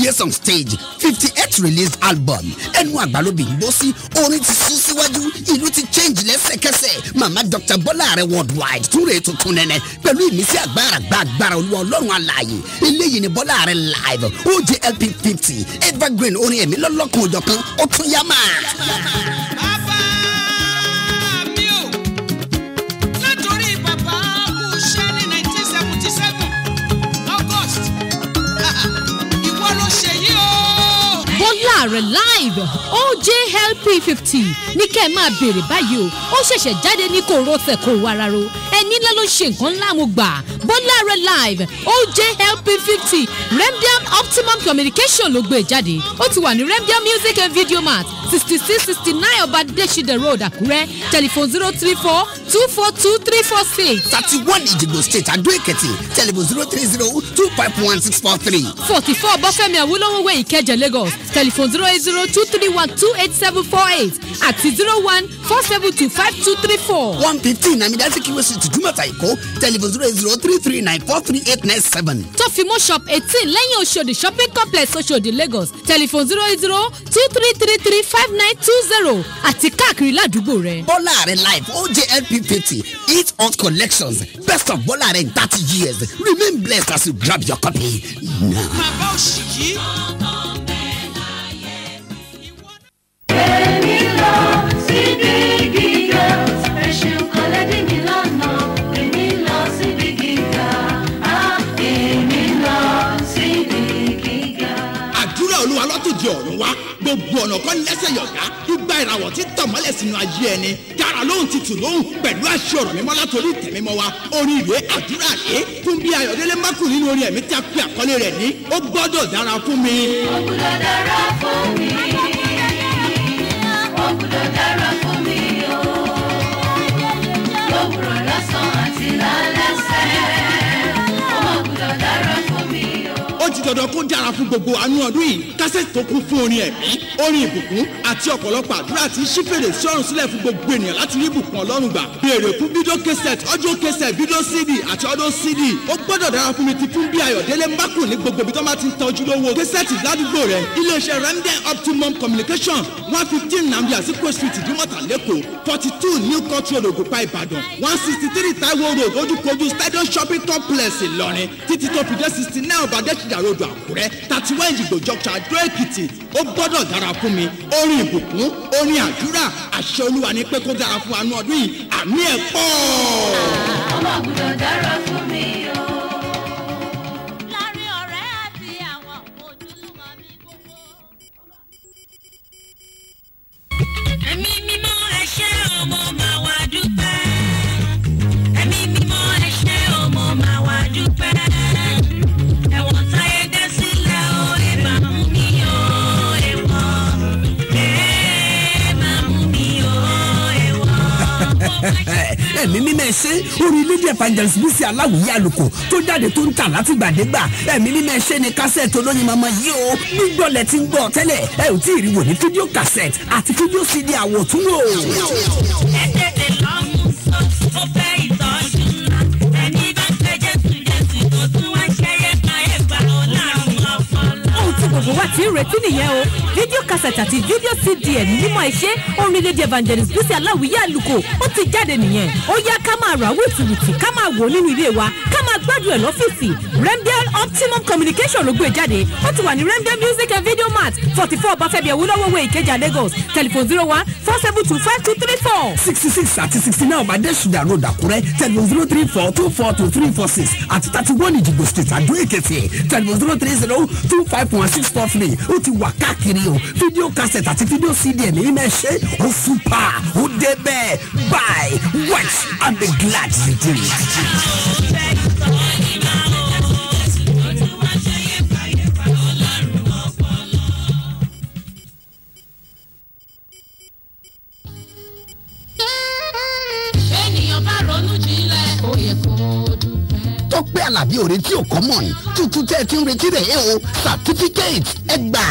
years on stage fifty eight released album ẹnu àgbàlóbi ń bọ́ sí orin ti sún síwájú ìlú ti change lẹ́sẹ̀kẹsẹ̀ mama dr bọ́lá rẹ̀ worldwide túnre tuntun nẹ́nẹ́ pẹ̀lú ìmísí agbára gba agbára olúwa ọlọ́run alààyè eléyìí ni bọ́lá rẹ̀ live ojlp fifty evergreen orin ẹ̀mí lọ́lọ́kan òjọ̀kan ó tún yá máa. bàbá mi ò látòrí bàbá kú iṣẹ́ ní nineteen seventy seven august ìwọ ló ṣe yí o. bọ́lá rẹ̀ live ojlp fifty ní kẹ́ ẹ máa béèrè báyìí o ó ṣẹ̀ṣẹ̀ jáde ní kò rọ́ọ̀sẹ̀ kò wararo ẹni ńlá ló ṣe nǹkan ńlá mo gbà bọ́lá rẹ̀ live ojlp fifty remdiam optimum communication ló gbé jáde ó ti wà ní remdiam music and video mart sixty six sixty nine ọba deshide road àkúrẹ́ telephone zero three four two four two three four six thirty one ìjìgbò state adó èkìtì telephone zero three zero two five one six four three. forty four bọ́fẹ́mi awolowo way ìkẹjà lagos telephone zero eight zero two three one two eight seven four eight àti zero one four seven two five two three four. one fifteen namidasi kiwe street jumata iko telephone zero eight zero three three nine four three eight nine seven. tó fi mọ́ shop eighteen lẹ́yìn oṣòdì shopping complex oṣòdì lagos telephone zero eight zero two three three three five nine two zero àti káàkiri ládùúgbò rẹ̀. bọ́lá rẹ̀ live ojlp fifty eat hot collections best of bọ́lá rẹ̀ in thirty years remain blessed as you grab your copy now. bàbá òṣì yìí. èmi lọ síbi gíga ẹṣin kọ́lẹ́dì mi lọ́nà èmi lọ síbi gíga á èmi lọ síbi gíga. àdúrà olúwa lọ́tòdì ọ̀run wá gbogbo ọ̀nà kan lẹ́sẹ̀ yọ̀gá igba ìràwọ̀ tí tọ̀mọ́lẹ̀ sínú ayé ẹni dára lóhùn títù lóhùn pẹ̀lú àṣẹ ọ̀rọ̀ mímọ́ látòrí ìtẹ̀mímọ́ wa orin ìwé àdúrà rèé fún bí ayọ̀délé mákù nínú orin ẹ̀mí tí a pe àkọlé rẹ̀ ní ó gbọ́dọ̀ dára fún mi. ó gbọ́dọ̀ dára fún mi ó gbọ́dọ̀ dára fún mi o lówùrọ̀ lọ́sàn-án àti lálẹ́sẹ̀ ó gbọ́dọ̀ dára fún mi o. ó ti dandan kó dára fún gbogbo àánú ọdún yìí kásẹ̀tì tó kún fún orin ẹ̀mí orin ìbùkún àti ọ̀pọ̀lọpọ̀ àdúrà tí ṣí fèrè sí ọ̀run sílẹ̀ fún gbogbo ènìyàn láti rí ìbùkún ọlọ́run gbà béèrè fún fídíò kẹsẹ̀t ọjọ́ kẹsẹ̀t fídíò cd àti ọdún cd ó gbọ́dọ̀ dára fún mi ti fún bí ayọ̀délé mákù ní gbogbo ibi tó máa ti ń tọ́jú lówó kẹsẹ̀tì ládùúgbò rẹ̀ iléeṣẹ́ remden optimum communication one fifteen namdi azikwe street ìdúmọ̀tà lẹ́kọ̀ọ́ forty two new country road ògùnpá ìbàdàn one sixty three taiwo road ojúkojú stadium shopping complex ìlọrin títí tó fi dé sixty nine ọ̀bàdẹ́sìdà road àkúrẹ́ thirty one ìjìgbò junction àdó èkìtì ó gbọ́dọ̀ dára fún mi orin ìbùkún orin àdúrà àṣẹ olúwa ní pé kó dára fún anú ọdún yìí àmì ẹ̀ pọ̀. ọmọ gbọ́dọ̀ dára fún mi o. láàrin ọ̀rẹ́ àti àwọn ojúlùmọ̀ mi gbogbo. ẹ̀mí mímọ́ ẹ ṣé ọmọ máa wá dúpẹ́. ẹ̀mí mímọ́ ẹ ṣé ọmọ máa wá dúpẹ́. ẹ̀wọ̀n táyé dé sílẹ̀ o ẹ máa mú mi o ẹ̀wọ̀n. ẹ máa mú mi o ẹ̀wọ̀n. ẹ̀mí mímẹ́ ṣe orin lady evangelist bísí aláwìyé àlùkò tó jáde tó ń tà látìgbàdégbà ẹ̀mí mímẹ́ ṣe ni kásẹ̀tì olóyin mama yìí o gbígbọ́ lẹ ti ń gbọ́ tẹ́lẹ̀ ẹ ò tí ì rí wò ní fídíò kásẹ̀tì àti fídíò cd àwòtúnwò. ẹ tètè lọ mú sọ ó fẹ́ ìtọ́jú ńlá ẹni bá ń fẹ́ jésù jésù tó tún wá ṣẹ́yẹ kan ẹ̀ gbà ó láàrún ọpọlọ. ohun tí gbogbo wa ti ń retí nìyẹn o fídíò cassette àti fídíò cd ẹ̀ ní mímọ́ ẹ̀ṣẹ́ orin lady evangelist bísí aláwìyé àlùkò ó ti jáde nìyẹn ó yá ká máa rà wìtìwìtì ká máa wò ó nínú ilé wa ká máa gbádùn ẹ̀ lọ́fíìsì remdial optimum communication ló gbé jáde ó ti wà ní remdial music and video mart forty four ọbáfẹ́mi ẹ̀wúlọ́wọ́ way ìkẹjà lagos telephone zero one four seven two five two three four. sixty six àti sixty nine ọ̀bàdẹ́sùdà road àkúrẹ́ telephone zero three four two four two three four six àti thirty one ìjìgbò state àdó èkìtì telephone zero three zero two five one six four three ó ti wà káàkiri o fídíò cassette àti fídíò cd ẹ̀mí mímẹ́ ṣe ó súpà ó débẹ̀ buy watch and be glad you did it. ènìyàn bá ronú jinlẹ̀ ó yẹ kó dúpẹ́. tọ́pẹ́ alábí òre tí ò common tuntun tẹ́ ẹ ti ń retí rẹ̀ ẹ́ o certificate ẹ gbà.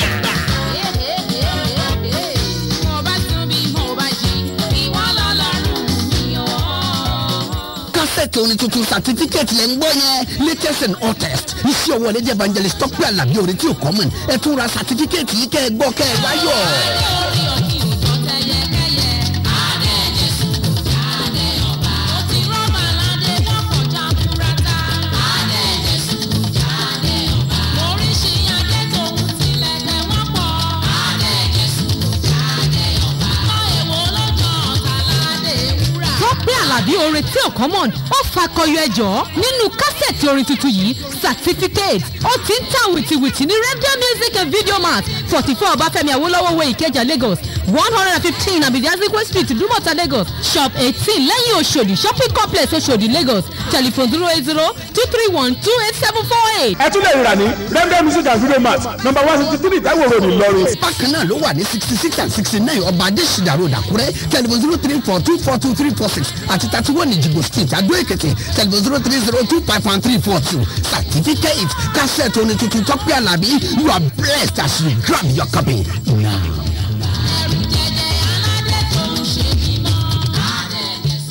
mo bá tún bí mo bá jí ìwọ lọ́lọ́run mi ò. kásẹ̀tì kásẹ̀tì orin tuntun certificate lẹ́ ń gbọ́ yẹn latest and hottest iṣẹ́ ọwọ́ lẹ́jẹ̀ evangelist tọ́pẹ́ alábí orin tí ò common ẹ tún ra certificate yìí kẹ́ ẹ gbọ́ kẹ́ ẹ wáyọ̀. lórí òkè òjò tẹyẹkẹyẹ adé jésù jáde ọba ó ti rọ́bà ládé lọ́pọ̀ jaburata adé jésù jáde ọba oríṣi adé tòun tilẹ̀kẹ̀ wọ́n pọ̀ adé jésù jáde ọba lọ èwo lọ́jọ́ ọ̀tàládé wúrà. tọ́pẹ́ àlàbí orin tí ò common ó fakọyọ ẹjọ́ nínú kásẹ̀tì orin tuntun yìí certificate ó ti ń ta wìtìwìtì ní radio music and video mart forty four ọbáfẹ́mi awólọ́wọ̀ way ìkẹjà lagos one hundred and fifteen abidiazikwe street dumota lagos shop eighteen lẹ́yìn oṣòdì shopping complex oṣòdì lagos telephone zero eight zero two three one two eight seven four eight. ẹ tún lè rà ní rẹ́ńdẹ́ music and video mart number one sixty three Táíwò road Ìlọrin. bákan náà ló wà ní sixty six and sixty nine ọba adésìdá road àkúrẹ́ telephone zero three four two four two three four six àti thirty one ìjìgbò street àdó èkìtì telephone zero three zero two five one three four two certificate cassette orin tuntun tọ́pẹ́ alábí you are blessed as you grab your copy now. ẹrù jẹjẹ aládé tó ń ṣe mímọ́ adé jésù.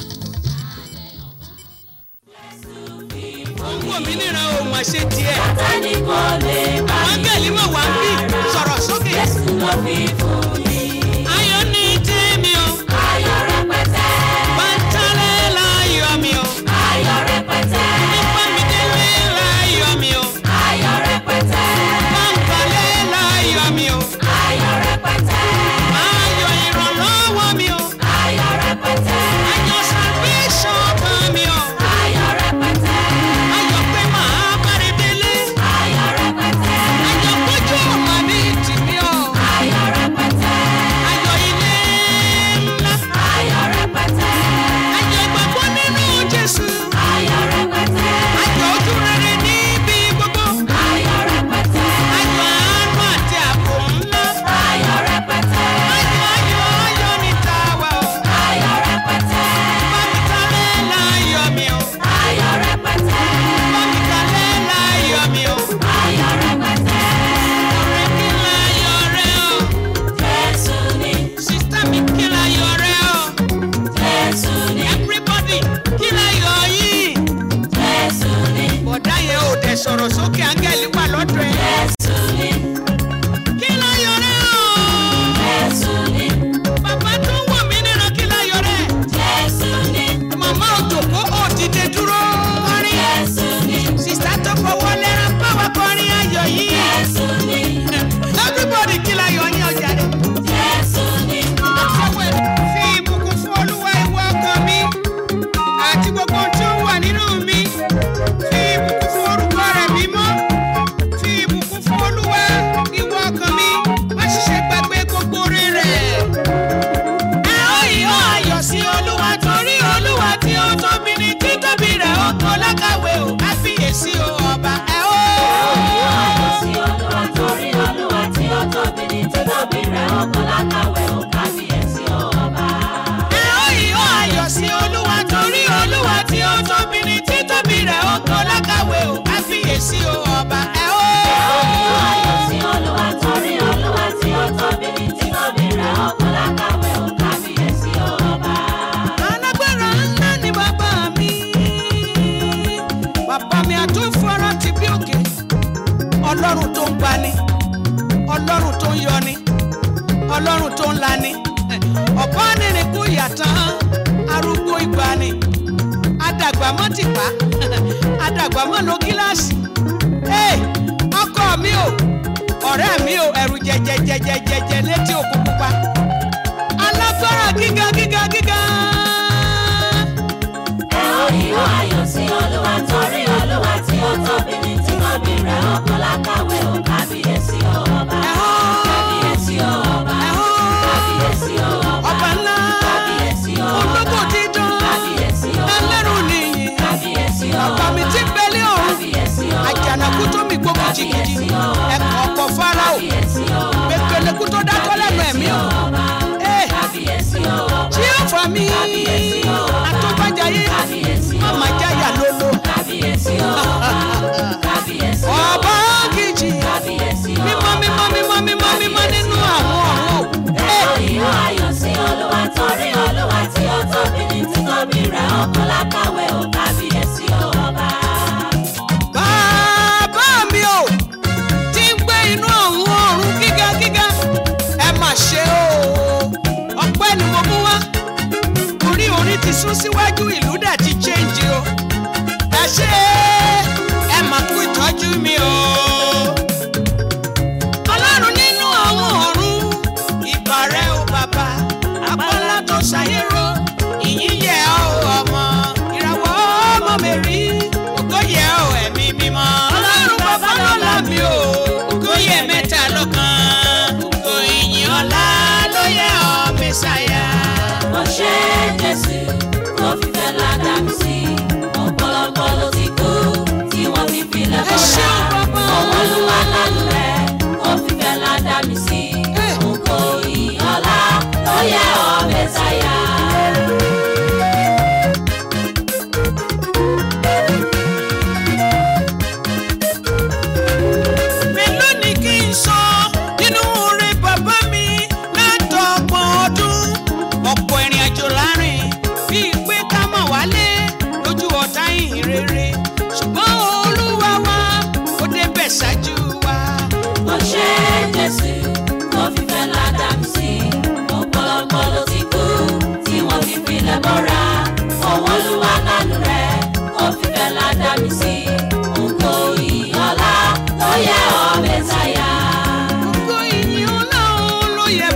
owó mi níran ohun àṣẹ tiẹ̀. Sátánì kò lè bá mi áńgẹ̀lì mọ̀ wá ń bí sọ̀rọ̀ sókè. Jésù ló fi fún mi. ayọ̀ ní tèmi o Ayọ̀ rẹpẹtẹ, pátálẹ̀ láyọ̀ mi o ayọ̀ rẹpẹtẹ, nípa mi délé láyọ̀ mi o ayọ̀ rẹpẹtẹ, pàǹpálẹ̀ láyọ̀ mi o ayọ̀ rẹpẹtẹ, ayọ̀ ìrànlọ́wọ́ mi o ayọ̀ rẹpẹtẹ, ayọ̀ salvation kan mi o ayọ̀ rẹpẹtẹ, ayọ̀ pé màá bára délé ayọ̀ rẹpẹtẹ, ayọ̀ kójú ọ̀mà ní tìmí o ayọ̀ rẹpẹtẹ, ayọ̀ ilé ńlá ayọ̀ rẹpẹtẹ, ayọ̀ ìgbàgbọ́ nínú Jésù ayọ̀ rẹpẹtẹ, ayọ̀ ojú rere níbi gbogbo ayọ̀ rẹpẹtẹ, ayọ̀ àánú àti ààbò ńlá ayọ̀ rẹpẹtẹ, ayọ̀ ayọ̀ ayọ̀ ní tàwa o ayọ̀ rẹpẹtẹ, bámitalẹ̀ láyọ̀ mi o ayọ̀ rẹpẹtẹ, bámitalẹ̀ láyọ̀ mi o ayọ̀ rẹpẹtẹ. ọ̀rẹ́ kí láyọ̀ rẹ o Jésù ni, sísítà mi kí láyọ̀ rẹ o Jésù ni, everybody kí láyọ̀ yìí Jésù ni, bọ̀dá yẹn ò dẹ̀ sọ̀rọ̀ sókè áńgẹ́lì wà lọ́dọ̀ ẹ̀ Jésù ni, kí láyọ̀ rẹ o Jésù ni, bàbá tó wọ̀ mí nínú kí láyọ̀ rẹ Jésù ni, màmá òjòkó ò dìde dúró kọrin Jésù ni, sísítà tó fọwọ́ lẹ́rán pàwọ́ kọrin ayọ̀ yìí Jésù ni, everybody kí láyọ̀ yín ọjà rẹ. Jésù ni, fi ìbùkún fún olúwa ìwọ ọkàn mi àti gbogbo ohun tí ó wà nínú mi fi ìbùkún fún orúkọ rẹ̀ mímọ́ fi ìbùkún fún olúwa ìwọ ọkàn mi má sì ṣe gbàgbé gbogbo oore rẹ̀. ẹ ó ìhó ayọ̀ sí olúwa torí olúwa tí ó tóbi ní títóbi rẹ̀ ó kọ́ lákàwé o káfíyèsí o ọba ẹ ó. ayọ̀ sí Olúwa torí Olúwa tí ó tóbi ní títóbi rẹ̀ ó kọ́ lákàwé ó kábíyèsí ọba. ẹ ó ìhó ayọ̀ sí olúwa torí olúwa tí ó tóbi ní títóbi rẹ̀ ó kọ́ lákàwé o káfíyèsí o ọba ẹ ó. ayọ̀ sí Olúwa torí Olúwa tí ó tóbi ní títóbi rẹ̀ ó kọ́ lákàwé ó kábíyèsí ọba. alágbára ńlá ni bàbá mi bàbá mi àtúnfọ́rọ́ ti bí òkè ọlọ́run tó ń gbani ọlọ́run tó ń yọni ọlọ́run tó ń lani ọ̀pá nìrìn kú yàtàn arúgbó ìgbani adàgbà mọ́ tìpá adàgbà mọ́ lo gíláàsì Hey, ọkọ mi o ọ̀rẹ́ mi o ẹ̀rù jẹjẹjẹjẹjẹ létí òkú pupa alágbára gíga gíga gíga. ẹ ó ìhó ayọ̀ sí Olúwa torí Olúwa tí ó tóbi ní títóbi rẹ̀ ó kọ́ lákàwé ó kábíyèsí ọba. kábíyèsí ọba. kábíyèsí ọba. ọba ńlá kábíyèsí ọba. ológo dídán kábíyèsí ọba. ẹlẹ́rù nìyí kábíyèsí ọba. ọba mi ti bẹ́lẹ̀ ọ̀run kábíyèsí ọba. àjànàkú tó mi gbógun jìgìjì Kábíyèsí ọba. ẹ̀kọ́ ọkọ̀ fáráò kábíyèsí ọba. pépélekú tó dákọ́ lẹ́nu ẹ̀mí o Ee, kábíyèsí ọba. tí ó fà mí Kábíyèsí ọba. àtọ́bàjáyé kábíyèsí ọba. mama jáyà lólo kábíyèsí ọba. kábíyèsí ọba. ọba kìjì kábíyèsí ọba. mímọ́ mímọ́ mímọ́ mímọ́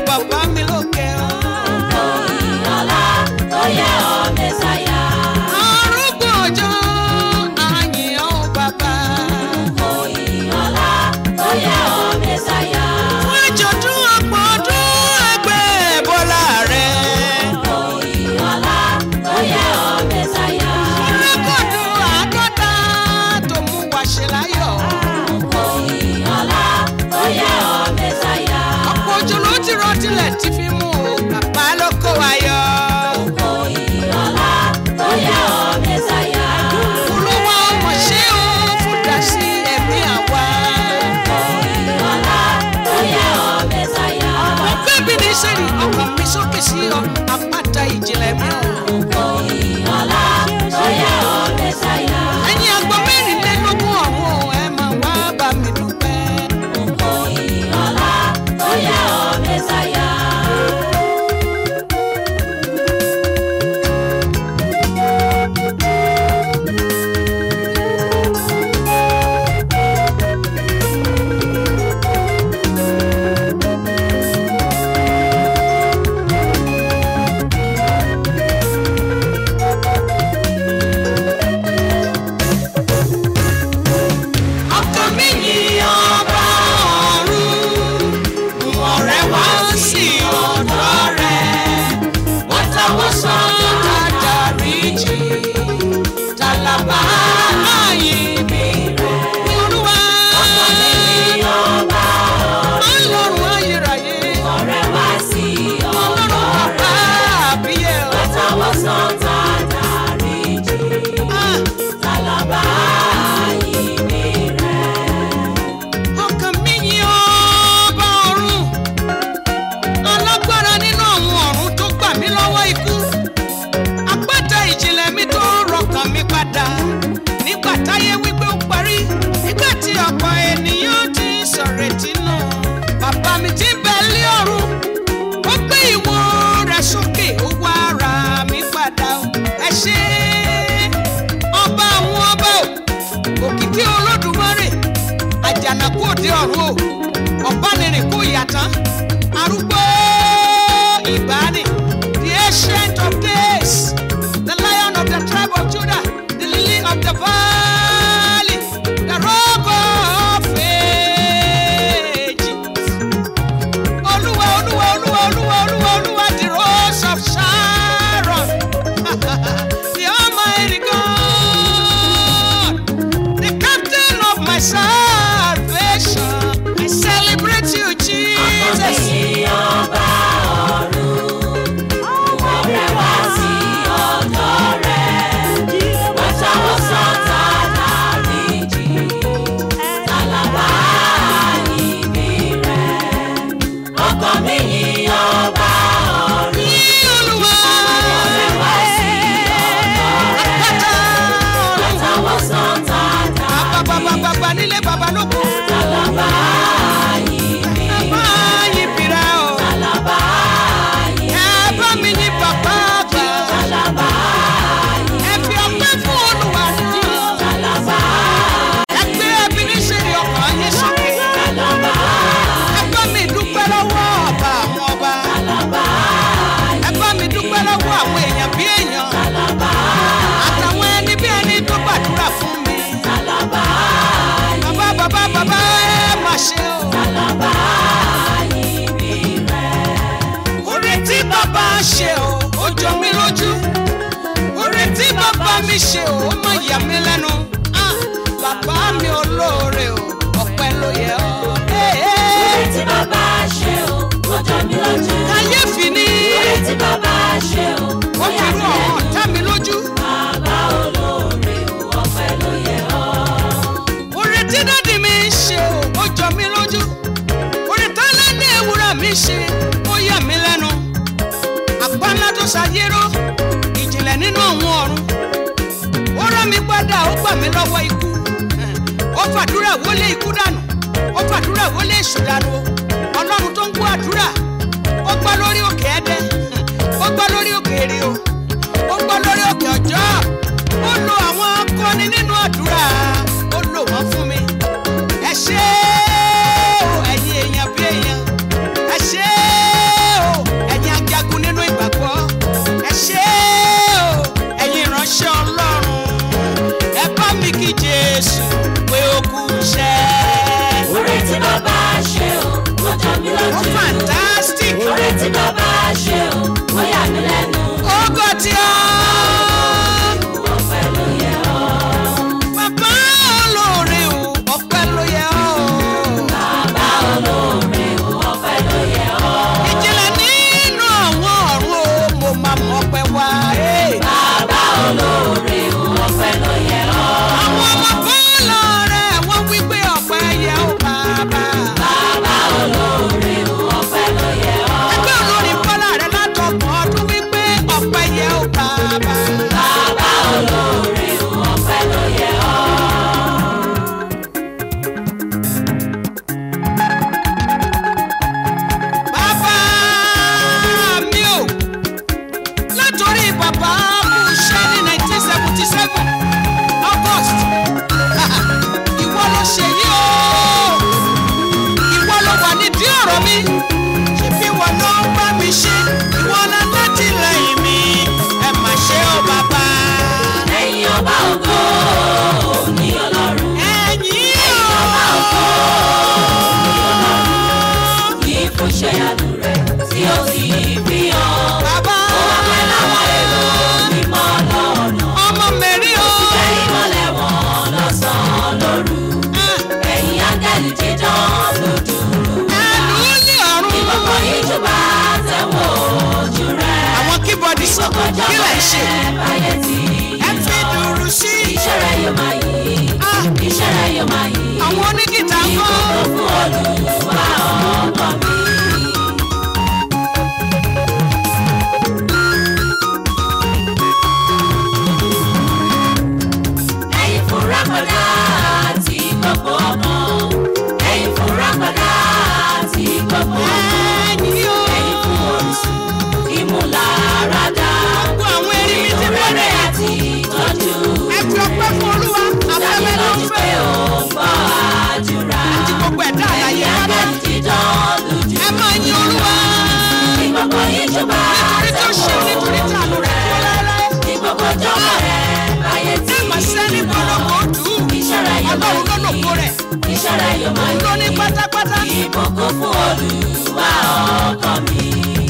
bàbá mi lókè o. Ìyọlá tó yẹ ọ́ Mẹ́sáyà. arúgbó ọjọ́ àyìn ọ́ bàbá. Ìyọlá tó yẹ ọ́ Mẹ́sáyà. fún àjọ̀dún ọ̀pọ̀ ọdún ẹgbẹ́ bọ́lá rẹ̀. Ìyọlá tó yẹ ọ́ Mẹ́sáyà. rẹ́kọ̀dù àádọ́ta tó mú wa ṣe láyọ̀. Ìyọlá tó yẹ ọ́ Mẹ́sáyà. ọ̀pọ̀ òjò ló ti rọ tilẹ̀ tí fi mú o bàbá ló kó wa yọ. Ìyọlá tó yẹ ọ́ Mẹ́sáyà. olúwa ọmọ ṣé o fún dasí ẹ̀mí àwa. Ìyọlá tó yẹ ọ́ Mẹ́sáyà. ọgbẹ́ mi ní sẹ́ni ọkàn mi sókè sí ọ àpáta ìjìnlẹ̀ mi ò. Ìyọlá tó yẹ ọ́ Mẹ́sáyà. ẹ̀yin àgbọ̀ mẹ́rìnlélógún ọ̀hún ẹ̀ máa wá bá mi dúpẹ́. Ìyọlá tó yẹ ọ́ Mẹ́sáyà. ọkàn mi yìn ọba ọ̀run ọ̀rẹ́ wá sí ọ̀dọ̀ rẹ̀ wọ́n táwọn sọ àdáríjì tálábà ààyè mi rẹ̀ olúwa ọlọ́run ayérayé Ọ̀rẹ́ wá sí ọlọ́run ọ̀dọ̀ bàbá àbíyẹ o. táwọn sàn tá a dáríjì. Ah, Tálábà ìbí rẹ̀. ọkàn mi yìn ọba ọ̀run alágbára nínú àwọn ọ̀run tó gbà mí lọ́wọ́ ikú àpáta ìjìnlẹ̀ mi tó rọkàn mi padà nígbà táyé wípé ó parí nígbà tí ọ̀pọ̀ ènìyàn ti sọ̀rètí nù bàbá mi ti bẹ̀ lé ọ̀run ó gbé ìwo rẹ̀ sókè ó wá ra mi padà o. ẹ ṣé ọba àwọn ọba o òkìkí olódùmarè àjànàkú òde ọ̀run o ọ̀bánirin kò yàtán arúgbó ìbáni the ancient of days the lion of the tribe of judah the lily of the valley the rock of ages olúwa olúwa olúwa olúwa olúwa olúwa the rose of sharon the almighty god the captain of my salvation i celebrate you jesus. Ọ̀sìn ọba ọ̀run. Ọ̀rẹ́ wá sí ọ̀dọ̀ rẹ̀. Wọ́n táwọn sàn tá a dáríjì. Tálábà ìbí rẹ̀. Ọkàn mi yìn ọba ọ̀run. Ní Olúwa. Ọ̀rẹ́ wá sí ọ̀dọ̀ rẹ̀. Àpáta Wọ́n ọ̀run. táwọn sàn tá a Bàbá bàbá dáríjì. bàbá nílé bàbá lóko. Tálábà ìbí Bàbá rẹ̀. yìí bìrà o. Tálábà ìbí Ẹ bá mi ní bàbá àgbà. Tálábà Ẹ fi ọpẹ́ fún Olúwa náà. Tálábà Ẹ gbé ẹbí ní ṣèrè ọkàn yín sókè. Tálábà Ẹ bá mi dúpẹ́ lọ́wọ́ ọba àwọn ọba. Tálábà Ẹ bá mi dúpẹ́ lọ́wọ́ àwọn èèyàn bí èèyàn. Tálábà Àtàwọn ẹni bí ẹni tó gbàdúrà fún mi. Tálábà Bàbá bàbá bàbá ẹ má ṣe o. Tálábà ìbí rẹ̀. Oore tí bàbá ṣe o, ó jọ mí lójú. Oore tí bàbá mi ṣe o, ó má yà mí lẹ́nu. Ah, Bàbá mi olóore o, ọpẹ́ ló yẹ ọ́. Hey, Oore hey. tí bàbá ṣe o, ó jọ mí lójú. Kàyéfì ni Oore tí bàbá ṣe o, ó ó fi yà rú mí àwọn lẹ́nu. ọ̀tá mi lójú. Bàbá olóore o, ọpẹ́ ló yẹ ọ́. Oore tí dádì mi ṣe o, ó jọ mí lójú. Oore tá lẹ́ni ewúrẹ́ mi ṣe, ó yà mí lẹ́nu. Àpá ńlá tó ṣàyérò, ìjìnlẹ̀ nínú àwọn ọ̀run. Ó rán mi padà, ó gbà mí lọ́wọ́ ikú. Ó fàdúrà wọlé ikú dànù. Ó fàdúrà wọlé èṣù dànù. Ọlọ́run tó ń gbọ́ àdúrà. Ó gbọ́ lórí òkè ẹ̀dẹ́. Ó gbọ́ lórí òkè èrè o. Ó gbọ́ lórí òkè ọjọ́. Ó lo àwọn akọni nínú àdúrà. Ó lò wọ́n fún mi. Ẹ ṣé o, ẹ̀yin èèyàn bí èèyàn. Ẹ ṣé ìyanu rẹ̀ tí ó ti fi hàn. bàbá Ó wà pẹ̀lú àwọn èrò mímọ́ lọ́nà. ọmọ mẹ́rin o. Síbẹ̀ ìmọ̀lẹ̀ wọn lọ́sàn-án lóru. Ẹ̀yin áńgẹ́lì dídán lójúru. ẹnu ní ọ̀run. Ìkọ̀kọ̀ ìjọba tẹ̀wọ̀ ojú rẹ̀. àwọn kíbọ̀dì Ìkọ̀kọ̀jọ́ kí lẹ̀ ń ṣe. báyẹ̀ tí ẹ fi dùrù sí. iṣẹ́ rẹ̀ yóò máa yí. Ah. Iṣẹ́ rẹ̀ yóò máa yí. àwọn onígìtà ń kọ́. Ìkọ̀kọ̀ fún Olúwa ọkọ mi. Ẹ̀yin fúnra padà tí gbogbo ọmọ. Ẹ̀yin fúnra padà tí gbogbo ọmọ. ẹ̀yin o. Ẹ̀yin fún orísun ìmúláradá. gbogbo àwọn erin mi ti Ìrere bẹ̀rẹ̀. àti ìtọ́jú. ẹ fi ọpẹ́ fún olúwa. afẹ́fẹ́ ló ń Dájúdájú pé fẹ́. ó ń gbọ́ àdúrà. àti gbogbo ẹ̀dá àlàyé Ẹ̀yin pátá. áńgẹ́lì dídán lójú. ẹ máa yin olúwa. Ní gbogbo ìjọba nítorí tó ṣe nítorí tí àánú rẹ̀ dúró láéláé. Ní gbogbo ìjọba rẹ̀ báyé tí. ẹ máa sẹ́ni bọ́lọ́mọ òdù. Iṣẹ́ rẹ̀ yóò máa ọlọ́run ló yí. lòkó rẹ̀. Iṣẹ́ rẹ̀ yóò máa òun ló ní yí. pátápátá. Ìbùkún fún Olúwa ọkọ mi.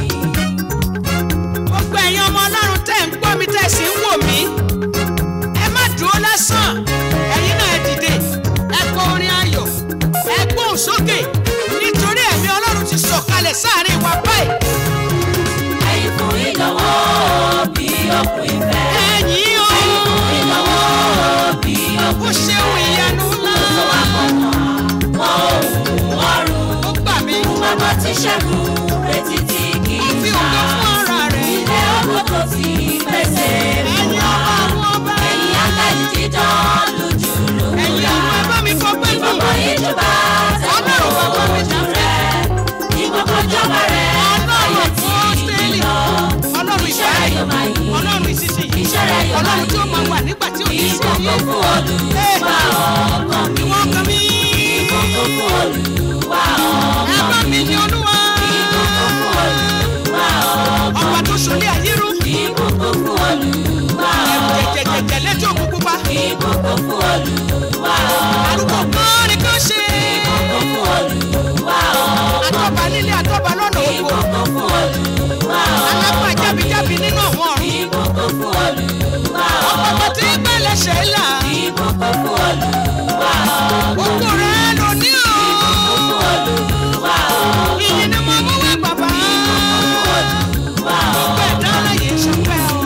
gbogbo ẹ̀yin ọmọ ọlọ́run tẹ̀ ń gbọ́ mi tẹ̀ sí ń wò mí. ẹ má dúró lásán ẹ̀yin náà ẹ dìde ẹ kọ orin ayọ̀ ẹ gbóhùn sókè nítorí ẹ̀mí ọlọ́run ti sọ̀kalẹ̀ sáàrin wa báyìí. Ẹ̀yin fún ìlọ́wọ́ bí òkú ìfẹ́. ẹ̀yin o Ẹ̀yin fún ìlọ́wọ́ bí òkú ó ṣeun ìyanu ńlá tó wà kọ̀ọ̀kan. Wọ́n òun ọ̀run. ó gbà mí Bàbá ti ṣẹ́gun retí tí kì ó í fi ta. ògo fún ara rẹ̀. Ilé ọkọ̀ tó ti pèsè fún ẹ̀yin wa. ọba àwọn ọba Ẹ̀yin áńgẹ́lì dídán lójú ẹ̀yin lòwúrọ̀. àwọn ẹ bá mi fọpẹ́ fún Ìgbọ̀gbọ̀ ìjọba tẹ̀wọ̀ ojú rẹ̀. Ìgbọ̀gbọ̀ ìjọba rẹ̀ ayé ọlọ́run tí fọ́stẹ́lì lọ. ọlọ́run Iṣẹ́ rẹ̀ yóò máa ìgbàlẹ̀ yí. ọlọ́run ìsinsìnyí Iṣẹ́ rẹ̀ yóò máa ọlọ́run tí ó yí. máa wà nígbà tí ò ní sí Ìgbọ̀gbọ̀ ayé. fún Olúwa ọkàn mi. ìwọ kan mi Ìgbọ̀gbọ̀ fún Olúwa ẹ ọkàn bá mi. mi ní olúwa Ìgbọ̀gbọ̀ fún Olúwa ọkàn ọba tó ṣolé ayé rú mi. Ìgbọ̀gbọ̀ fún Olúwa ọkàn mi. jẹjẹjẹjẹ létí òkú pupa Ìgbọ̀gbọ̀ fún Olúwa ọkàn arúgbó kan ni kò ṣe Ìgbọ̀gbọ̀ fún Olúwa ọkàn àtọ́ba nílé àtọ́ba lọ́nà oko Ìgbọ̀gbọ̀ fún Olúwa ọkàn alápá jábíjábí nínú àwọn ọ̀run Ìgbọ̀gbọ̀ fún Olúwa ọ̀pọ̀ ọkàn tí gbẹ̀lẹ̀ ṣe é là Ìgbọ̀gbọ̀ fún Olúwa ọkàn òkú rẹ̀ ló ní o fún Olúwa ọkàn ìyìn ni mo mú wá bàbá Olúwa ọkàn. gbogbo ẹ̀dá aláyè ṣọpẹ́ o.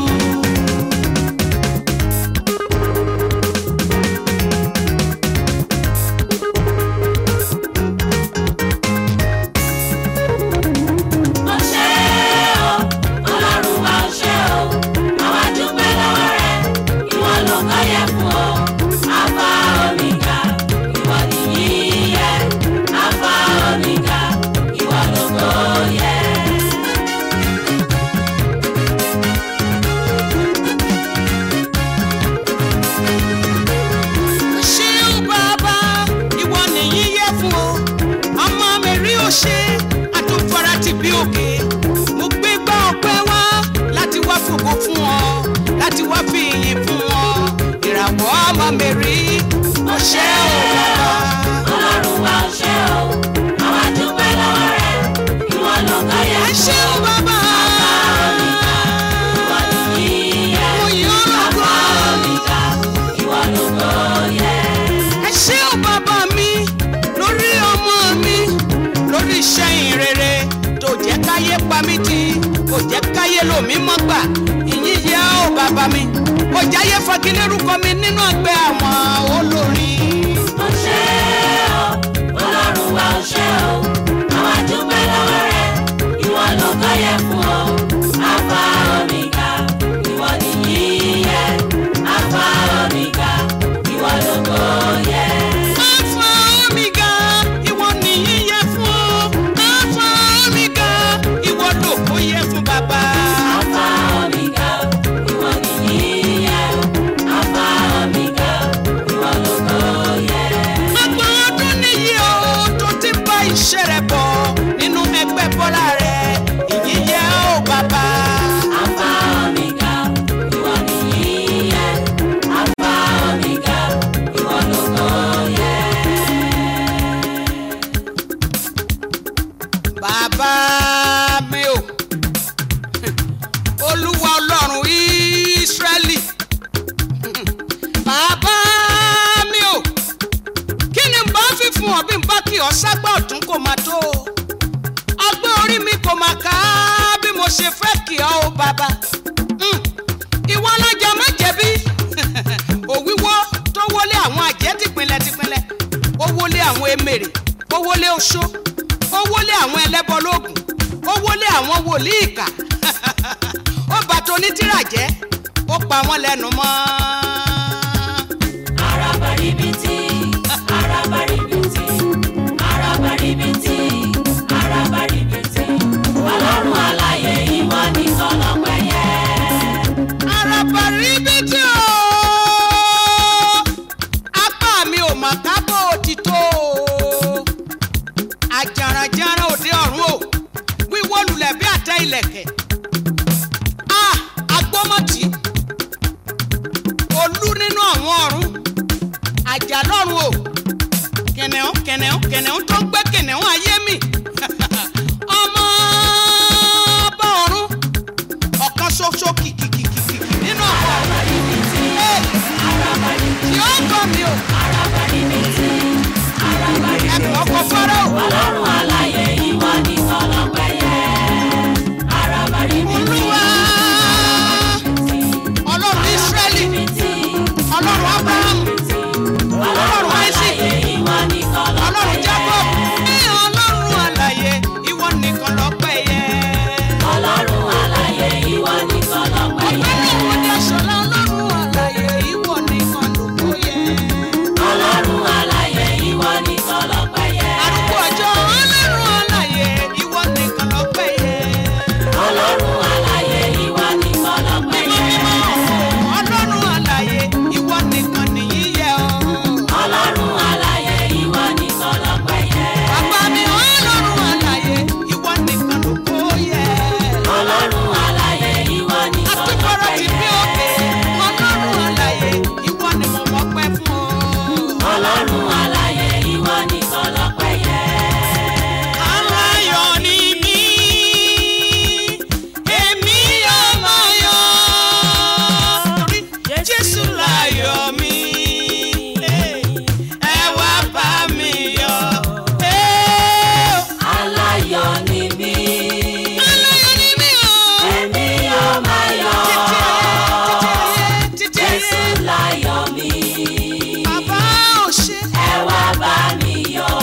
Ó ṣé o, Ọlọ́run wa ó ṣé o, àwa dúpẹ́ lọ́wọ́ rẹ̀, ìwọ ló kọ́ yẹ fún o. Alpha Omega, ìwọ nìyí yẹ. Alpha Omega, ìwọ ló kọ́ yẹ. ṣeun bàbá ìwọ nìyí yẹ fún o ọmọ mi rí o ṣe àtúnfara ti bí òkè mo gbé gbá ọpẹ́ wá láti wá fògo fún ọ láti wá fi ìyìn fún ọ ìràwọ̀ ọmọ mi rí o ṣe o bàbá. Ọlọ́run wa ó ṣé o, àwa dúpẹ́ lọ́wọ́ rẹ̀, ìwọ ló kọ́ yẹ ẹ fún o. ṣeun bàbá Ìwọ nìyí yẹ. mo yọ Alpha lọ́gbọ́n. Omega, ìwọ ló kọ́ yẹ. ẹ ṣé o bàbá mi lórí ọmọ mi lórí iṣẹ́ ìrere tó jẹ́ káyé pa mí tì kò jẹ́ káyé lò mí mọ́ gbà ìyìn yẹ o bàbá mi kò jáyé fagilérúkọ mi nínú ẹgbẹ́ àwọn olórin. Ó ṣé o, Ọlọ́run wa ó ṣé o, àwa dúpẹ́ lọ́wọ́ rẹ̀, ìwọ ló kọ́ yẹ fún o. Alpha Omega, ìwọ nìyí yẹ. Alpha Omega, ìwọ ló kọ́ yẹ. Alpha Omega, ìwọ nìyí yẹ fún o. Alpha Omega, ìwọ lòkó yẹ fún bàbá. Alpha Omega, ìwọ nìyí yẹ. Alpha Omega, ìwọ ló kọ́ yẹ. Ọgbọ̀n ọdún nìyí o tó ti bá iṣẹ́ rẹ̀ bọ̀. oṣó ó wọlé àwọn ẹlẹ́bọ lóògùn ó wọlé àwọn wòlíì ìkà ó bà tó ní tírà jẹ́ ó pa wọ́n lẹ́nu mọ́. Arabaribiti, arabaribiti, arabaribiti, arabaribiti. Ọlọ́run alààyè ìwọ nìkan lọ́pẹ́ yẹ. arabaribiti o apá mi ò mà kábọ̀ òtítọ́ o àjàràjàrà òde ọ̀run o wíwọ́ lulẹ̀ bí àtẹ ilẹ̀kẹ̀ a agbọ́mọ̀tì olú nínú àwọn ọ̀run àjà lọ́run o kẹ̀nẹ̀ún kẹ̀nẹ̀ún kẹ̀nẹ̀ún tó ń gbé kẹ̀nẹ̀ún ayé mi ọmọ ọba ọ̀run ọ̀kan ṣoṣo kìkìkìkìkì nínú àwọn ọ̀run tí ó ń gọ̀ mí o ẹ̀kọ́ ọkọ̀ fọ́rọ́ o. Ọlọ́run alààyè ìwọ nìkan lọ́pẹ́ yẹ. Arabaribiti, olúwa ọlọ́run israẹli ọlọ́run abraham ọlọ́run isaac alààyè ìwọ nìkan lọ́pẹ́ ọlọ́run yẹ. jacob ní ọlọ́run àlàyé ìwọ nìkan lọ́pẹ́ yẹ. Ọlọ́run alààyè ìwọ nìkan lọ́pẹ́ yẹ. ọ̀gbẹ́ni ìwọde aṣọlá ọlọ́run àlàyé ìwọ nìkan lóko yẹ. Ọlọ́run alààyè ìwọ nìkan lọ́pẹ́ yẹ. arúgbó ọjọ́ ọlọ́run àlàyé ìwọ nìkan lọ́pẹ́ yẹ. Ọlọ́run alààyè ìwọ nìkan lọ́pẹ́ mímọ́ yẹ. mímọ́ ọlọ́run àlàyé ìwọ nìkan nìyí yẹ ọ́. Ọlọ́run alààyè ìwọ nìkan lọ́pẹ́ yẹ. Bàbá mi ọlọ́run àlàyé ìwọ nìkan ló kó yẹ. Ọlọ́run alààyè ìwọ nìkan Àtúbọ̀rọ̀ lọ́pẹ́ ti bí yẹ. òkè ọlọ́run àlàyé ìwọ ni mo mọ̀ pẹ́ fún ọ. Ọlọ́run alààyè ìwọ nìkan lọ́pẹ́ yẹ. Aláyọ̀ ni mí, èmi yóò máa yọ̀. Torí Jésù láyọ̀ mi, ẹ wá bá mi yọ̀. Aláyọ̀ ni mí. Aláyọ̀ ni mí o. Èmi yóò máa yọ̀. Títí Jésù ayé, láyọ̀ mi. bàbá ò ṣe. Ẹ wá bá mi yọ̀.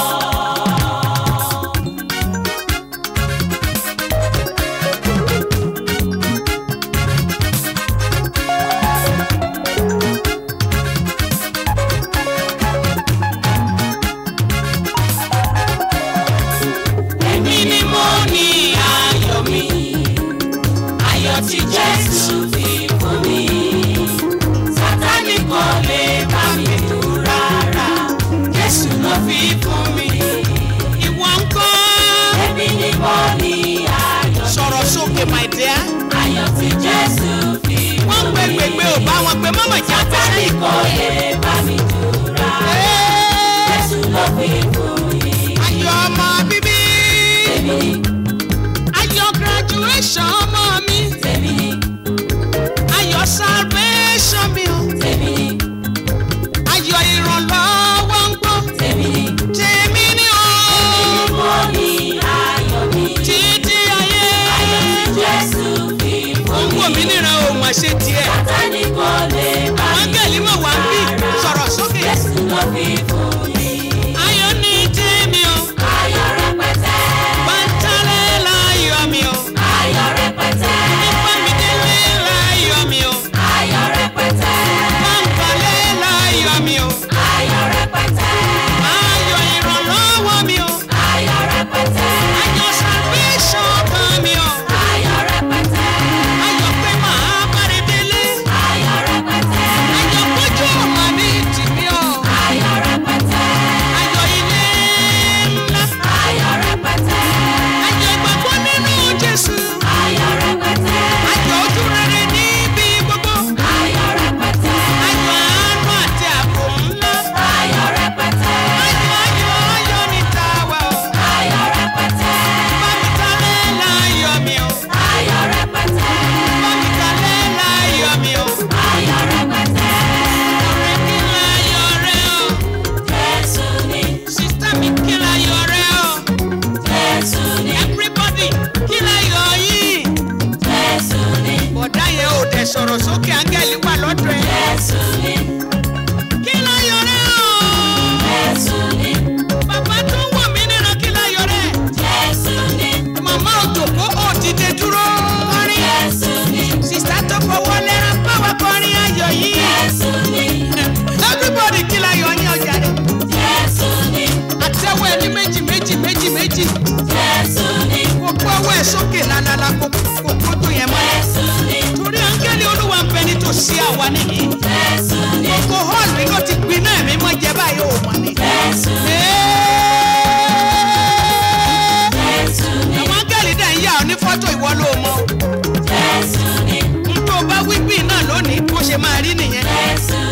Èmi ni mo ní ayọ̀ mi. Ayọ̀ tí Jésù fi fún mi. Sátánì kò lè bá mi dù rárá. Jésù ló fi fún mi. Ìwọ ń kọ́. Èmi ni mo ní ayọ̀. Sọ̀rọ̀ sókè my dear. Ayọ̀ tí Jésù fi Wọ́n fún gbé mi. gbègbè ò bá wọn gbé mọ́mọ́ ìjà Sátánì kò lè bá mi dù rárá. Jésù ló fi fún mi. Ayọ̀ ọmọ bíbí. Tèmi ni, Ayọ̀ graduation ọmọ mi. tèmi ni, Ayọ̀ salvation mi o. tèmi ni, Ayọ̀ ìrànlọ́wọ́ ń gbọ́. tèmi ni. Tèmi ni o. Èmi ni mo ní ayọ̀ mi. Títí ayé. Ayọ̀ tí Jésù fi Ó fún ń wò mí mi. níran o mà ṣe tiẹ̀. Sátánì kò lè bá mi Áńgẹ̀lì mọ̀ wá ń bí. Sọ̀rọ̀ sókè. Jésù ló fi fún mi. Ayọ̀ ní tèmi o. Ayọ̀ rẹpẹtẹ. Pátálẹ̀ láyọ̀ mi o. Ayọ̀ rẹpẹtẹ. ọ ní fọ́tò ìwọ ló mọ Jésù ni, n tó bá wí bí náà lónìí bó ṣe máa rí nìyẹn Jésù